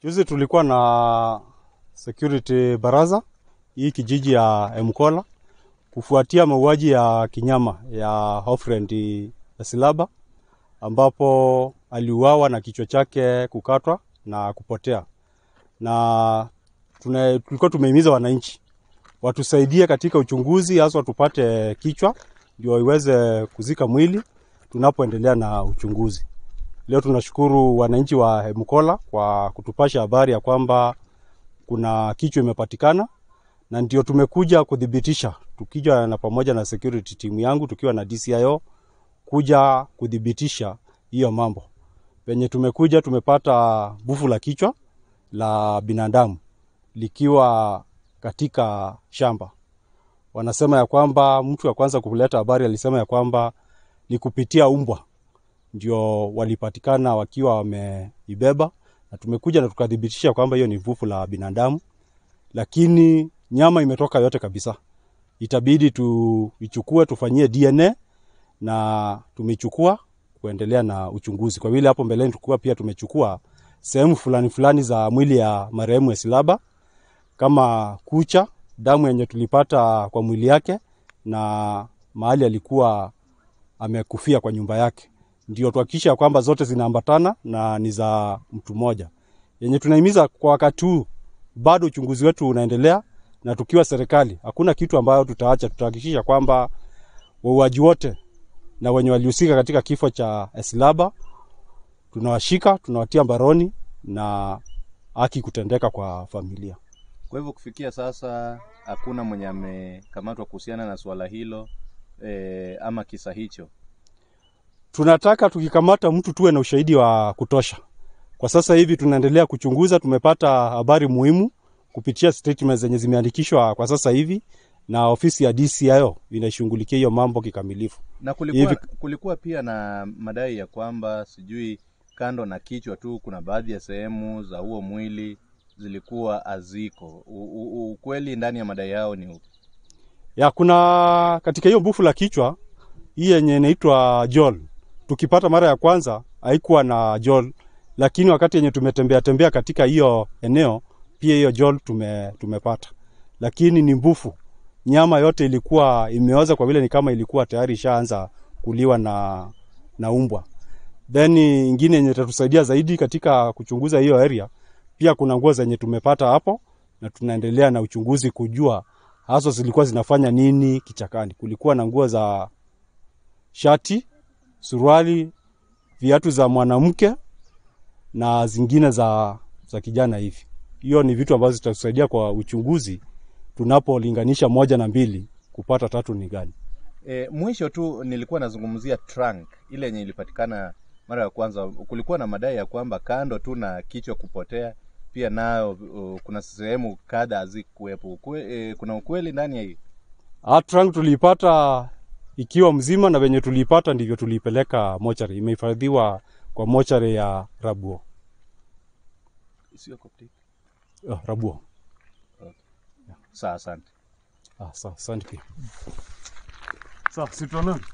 Juzi tulikuwa na security baraza hii kijiji ya Mkola kufuatia mauaji ya kinyama ya Hofrend Silaba ambapo aliuawa na kichwa chake kukatwa na kupotea, na tuna- tulikuwa tumehimiza wananchi watusaidie katika uchunguzi, hasa tupate kichwa ndio iweze kuzika mwili tunapoendelea na uchunguzi. Leo tunashukuru wananchi wa Mkola kwa kutupasha habari ya kwamba kuna kichwa imepatikana, na ndio tumekuja kudhibitisha, tukija na pamoja na security team yangu tukiwa na DCIO kuja kudhibitisha hiyo mambo. Penye tumekuja tumepata bufu la kichwa la binadamu likiwa katika shamba. Wanasema ya kwamba mtu wa kwanza kuleta habari alisema ya kwamba ni kupitia umbwa ndio walipatikana wakiwa wameibeba, na tumekuja na tukathibitisha kwamba hiyo ni vufu la binadamu, lakini nyama imetoka yote kabisa. Itabidi tuichukue tufanyie DNA na tumeichukua kuendelea na uchunguzi, kwa vile hapo mbeleni tulikuwa pia tumechukua sehemu fulani fulani za mwili ya marehemu Esilaba kama kucha, damu yenye tulipata kwa mwili yake na mahali alikuwa amekufia kwa nyumba yake, ndio tuhakikisha kwamba zote zinaambatana na ni za mtu mmoja. Yenye tunahimiza kwa wakati huu, bado uchunguzi wetu unaendelea, na tukiwa serikali, hakuna kitu ambayo tutaacha. Tutahakikisha kwamba wauaji wote na wenye walihusika katika kifo cha Esilaba tunawashika, tunawatia mbaroni na haki kutendeka kwa familia. Kwa hivyo kufikia sasa hakuna mwenye amekamatwa kuhusiana na suala hilo e, ama kisa hicho. tunataka tukikamata mtu tuwe na ushahidi wa kutosha. Kwa sasa hivi tunaendelea kuchunguza, tumepata habari muhimu kupitia statements zenye zimeandikishwa kwa sasa hivi, na ofisi ya DCIO inashughulikia hiyo mambo kikamilifu. Na kulikuwa, Hivi- kulikuwa pia na madai ya kwamba sijui kando na kichwa tu kuna baadhi ya sehemu za huo mwili zilikuwa haziko. U- u- Ukweli ndani ya madai yao ni upi? Ya kuna katika hiyo bufu la kichwa hii yenye inaitwa jol, tukipata mara ya kwanza haikuwa na jol, lakini wakati yenye tumetembea tembea katika hiyo eneo pia hiyo jol tume, tumepata, lakini ni mbufu. Nyama yote ilikuwa imeoza kwa vile ni kama ilikuwa tayari ishaanza kuliwa na, na umbwa. Then ingine yenye itatusaidia zaidi katika kuchunguza hiyo area, pia kuna nguo zenye tumepata hapo na tunaendelea na uchunguzi kujua hasa zilikuwa zinafanya nini kichakani. Kulikuwa na nguo za shati, suruali, viatu za mwanamke na zingine za, za kijana hivi. Hiyo ni vitu ambazo zitatusaidia kwa uchunguzi tunapolinganisha moja na mbili kupata tatu ni gani. E, mwisho tu nilikuwa nazungumzia trunk ile yenye ilipatikana mara ya kwanza. Kulikuwa na madai ya kwamba kando tu na kichwa kupotea, pia nayo uh, kuna sehemu kadha hazikuwepo. Ukwe, e, kuna ukweli ndani ya hii? Trunk tuliipata ikiwa mzima na venye tuliipata ndivyo tuliipeleka mochari. Imehifadhiwa kwa mochari ya Rabuo. Sio Coptic. Oh, Rabuo. Sawa, asante. Ah, sawa, asante pia. Sawa, si tuonane.